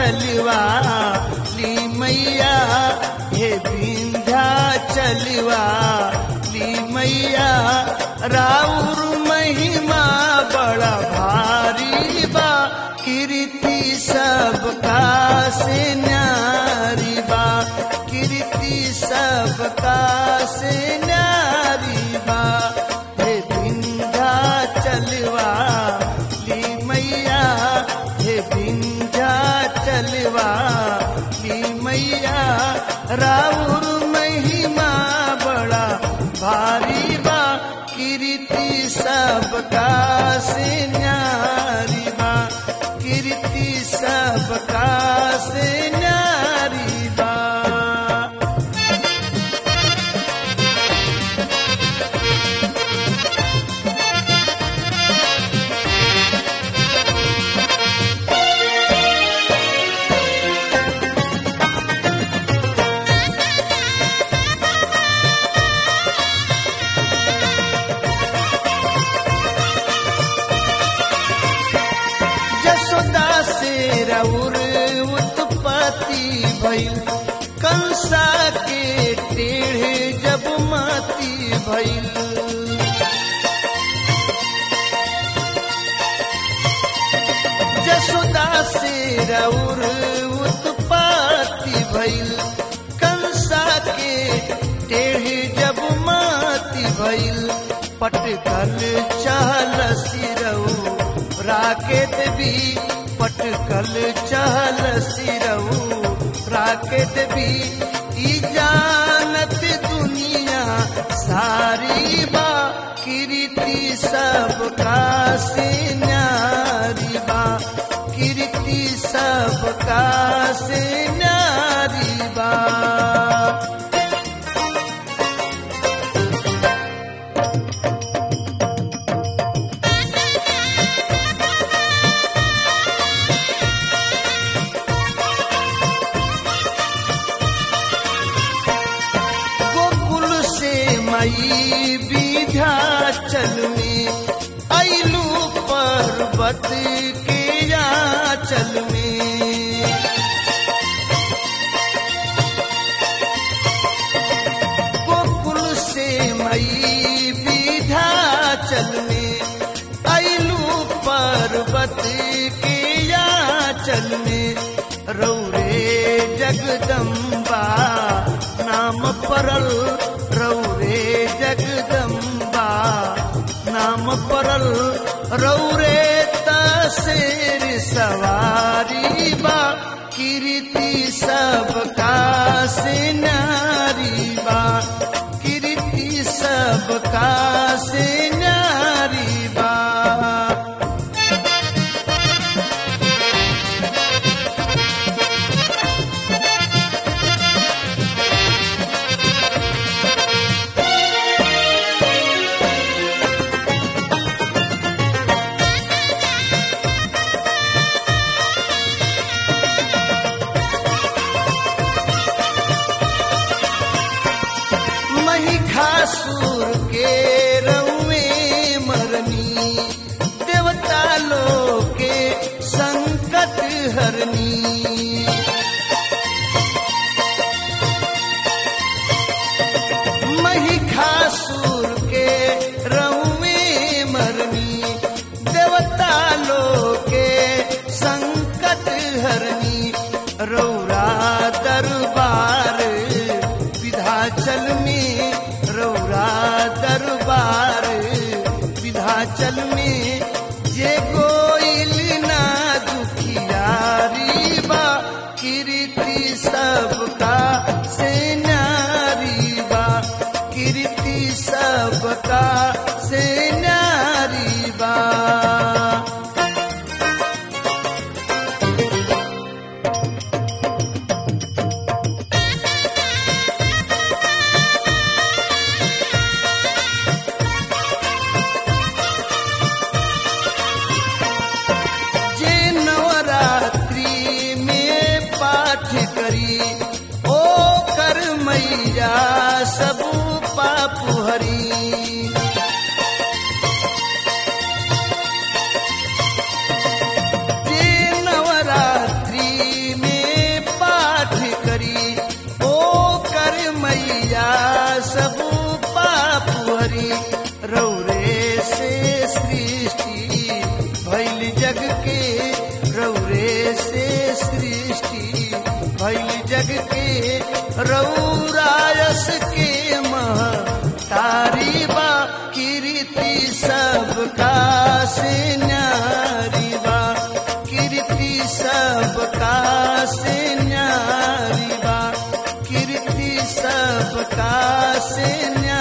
चलवा ली मैया हे विंध्या चलवा ली मैया राउर महिमा बड़ा भारी बा कीर्ति सबका से न्यारी बा कीर्ति सबका से न्यारी बा हे विंध्या चलवा ली मैया हे विंध्या चलवा ली मैया राउर महिमा बड़ा भारी बा कीर्ति सबका से न्यारी बा कीर्ति सबका से न्यारी बा जसोदा से रउर उत्पत्ति भइल कंसा के टेढ़े जब माती भइल जसोदा से रउर उत्पत्ति भइल कंसा के टेढ़े जब माती भइल पटकल चहल सिरऊ राकेत भी पटकल चहल सिरऊ राकेत भी ई जानत दुनिया सारी बा कीर्ति सबका से न्यारी बा कीर्ति सबका से न्यारी बा गोकुल से मई विध्याचल में ऐलू पर्वत के याचल में गोकुल से मई विध्याचल में ऐलू पर्वत के याचल में रौरे जगदम्बा नाम परल रौरे जगदम्बा नाम परल रौरे तसेर सवारी बा कीर्ति सबका से नारी बा कीर्ति सबका से नारी बा महिषासुर के रउए मरनी देवता लोग के संकट हरनी महिषासुर के रउए मरनी देवता लोग के संकट हरनी रौरा दरबार विधाचल में रौरा दरबार विधाचल में जे गोइल ना दुखियारी बा कीर्ति सबका से नारी बा कीर्ति सबका से नारी बा जे नवरात्रि में पाठ करी ओ कर मैया सब पाप हरी न्यारी बा कीर्ति सबका से न्यारी बा कीर्ति सबका से न्यारी बा कीर्ति सबका से न्यारी